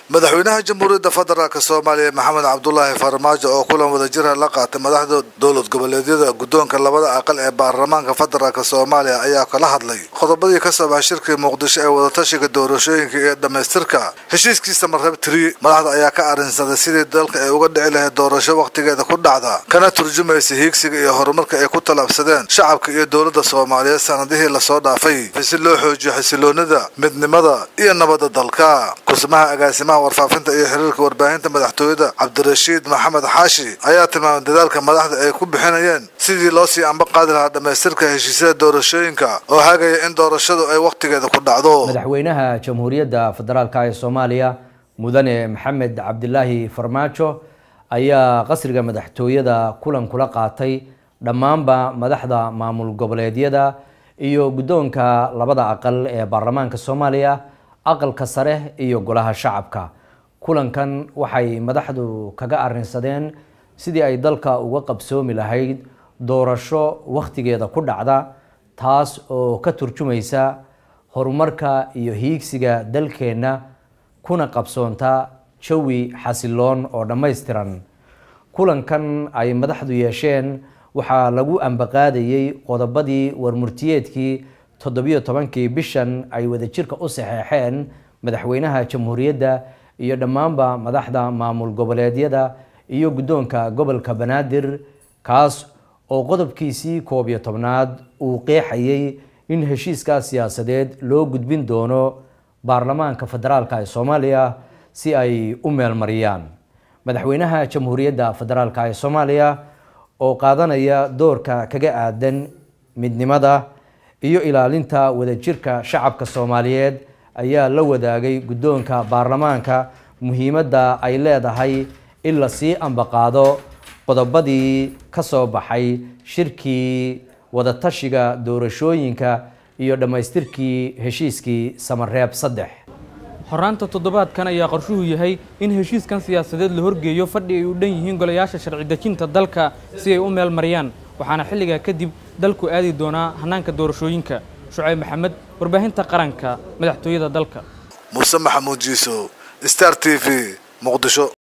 madaxweynaha jamhuuriyadda federaalk soomaaliya maxamed cabdulaahi farmaajo oo kulan wadajira la qaatay madaxda dowlad goboleedyada guddoonka labada aqal ee baarlamaanka federaalk soomaaliya ayaa kala hadlay qodobadii ka soo baxay shirkii muqdisho ee wadatashiga doorashooyinka iyo dhammaystirka heshiiskiisa marrab tiri madaxda ayaa ka arrinsaday sidii dalka ay uga dhici lahayd doorasho wakhtigeeda ku dhacda kana turjumaysa hiigsiga iyo horumarka ay ku tallaabsadeen shacabka iyo dowladda soomaaliyeed sanadihii lasoo dhaafay si loo xoojiyo xasiloonida midnimada iyo nabadda dalka kusmaha agaasimaha warfaafinta iyo xiriirka warbaahinta madaxtooyada cabdirashiid maxamed xaashi ayaa tilmaamay dadaalka madaxda ay ku bixinayeen sidii loo sii amba qaadi lahaa dhammaystirka heshiisyada doorashooyinka oo hagaya in doorashadu ay wakhtigeeda ku dhacdo madaxweynaha jamhuuriyadda federaalk ee soomaaliya mudane maxamed cabdilaahi farmaajo ayaa qasriga madaxtooyada kulan kula qaatay dhammaanba madaxda maamul goboleedyada iyo guddoonka labada aqal ee baarlamaanka soomaaliya aqalka sare iyo golaha shacabka kulankan waxay madaxdu kaga arrinsadeen sidii ay dalka uga qabsoomi lahayd doorasho wakhtigeeda ku dhacda taas oo ka turjumaysa horumarka iyo hiigsiga dalkeenna kuna qabsoonta jawi xasiloon oo dhammaystiran kulankan ay madaxdu yeesheen waxaa lagu ambaqaadayey qodobadii warmurtiyeedkii toddobiyo tobankii bishan ay wadajirka u saxeexeen madaxweynaha jamhuuriyadda iyo dhammaanba madaxda maamul goboleedyada iyo guddoonka gobolka banaadir kaas oo qodobkiisii koob iyo tobnaad uu qeexayey in heshiiskaas siyaasadeed loo gudbin doono baarlamaanka federaalk ee soomaaliya si ay u meelmariyaan madaxweynaha jamhuuriyadda federaalk ee soomaaliya oo qaadanaya doorka kaga aadan midnimada iyo ilaalinta wadajirka shacabka soomaaliyeed ayaa la wadaagay guddoonka baarlamaanka muhiimadda ay leedahay in lasii ambaqaado qodobadii ka soo baxay shirkii wadatashiga doorashooyinka iyo dhammaystirkii heshiiskii samareeb saddex horaanta toddobaadkan ayaa qorshuhu yahay in heshiiskan siyaasadeed la horgeeyo fadhi ay u dhan yihiin golayaasha sharci dejinta dalka si ay u meel mariyaan waxaana xilligaa kadib dalku aadi doonaa hannaanka doorashooyinka shucayb maxamed warbaahinta qaranka madaxtooyada dalka muuse maxamuud jiiso star t v muqdisho